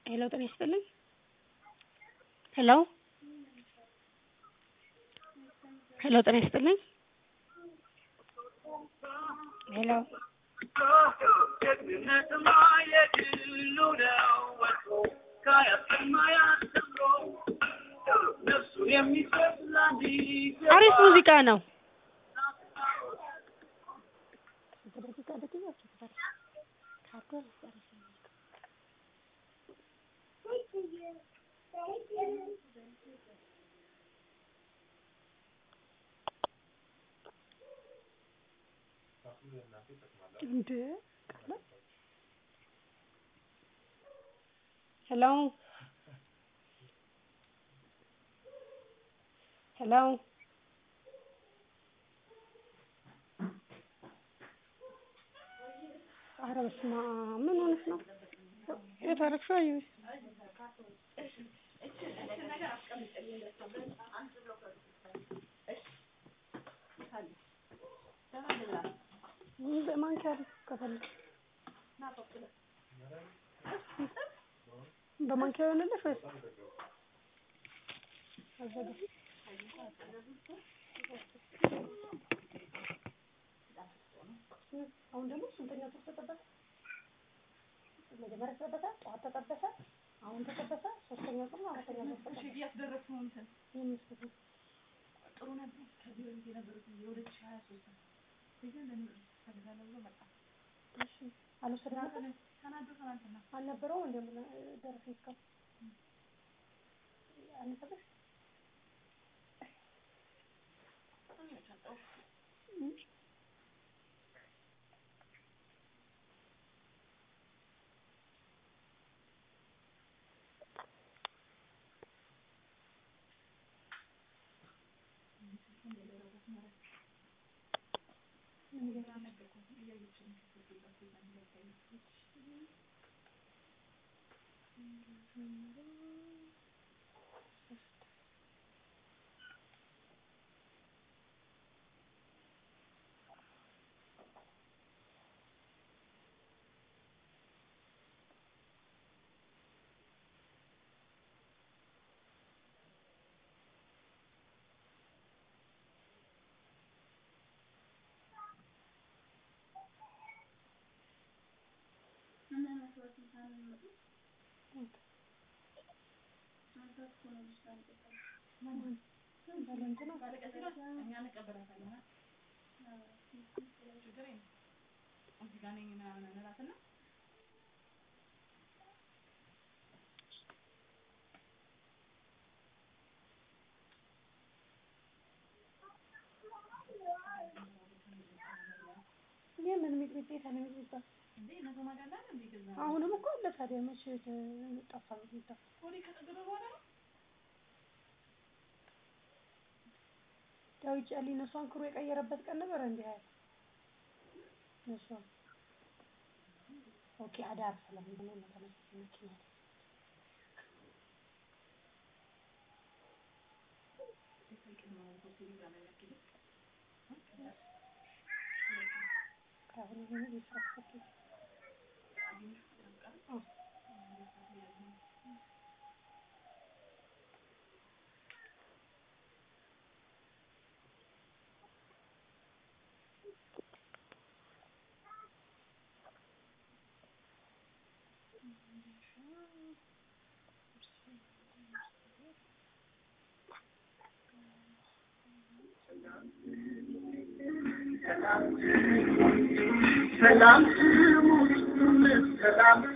ሄሎ ጤና ይስጥልኝ ሄሎ ሄሎ ጤና ይስጥልኝ ሄሎ አሪፍ ሙዚቃ ነው እንዴ ሄሎ ሄሎ ኧረ በስመ አብ ምን ሆነሽ ነው የት አደረግሽው አየሁሽ በማንኪያ ከፈለግሽ በማንኪያ ይሆንልሽ ወይስ አዘጋጅ አሁን ደግሞ ስንተኛው ተጠበሰ? መጀመሪያ ተጠበሰ፣ ጠዋት ተጠበሰ፣ አሁን ተጠበሰ፣ ሶስተኛው ቀን አራተኛው ተጠበሰ። እሺ ያስደረግነው እንትን ምን ይመስልሻል? ጥሩ ነበር። ከዚህ በፊት የነበሩት የሁለት ሺህ ሀያ ሶስት ነው። ግን ለምን ፈልጋለሁ ብሎ መጣ። እሺ አልወሰድናትም? ተናዶ ትናንትና አልነበረውም እንደምን ደረሰኝ እስካሁን አነሰበሽ? እኛ እንቀበላታለን። ችግር የለም። እዚህ ጋር ነኝ ምናምን እንላትና የምን ሚጥሚጣ ነው የሚባል? እንዴ እነሱ ማጋላ እንዴ ገዛ አሁንም እኮ አለ ታዲያ መቼ ጠፋ ሚጥሚጣ? ሆዴ ከጠገበ በኋላ ነው ዳዊት ጫሊ ነሷን ክሩ የቀየረበት ቀን ነበር እንዴ? ሀያ ነሷ ኦኬ አዳር ስለሆነ ነው ተመሳሳይ መኪና አይደል? ከአሁን ይሄን ይፈስከት ሰላም ስሙን ሰላም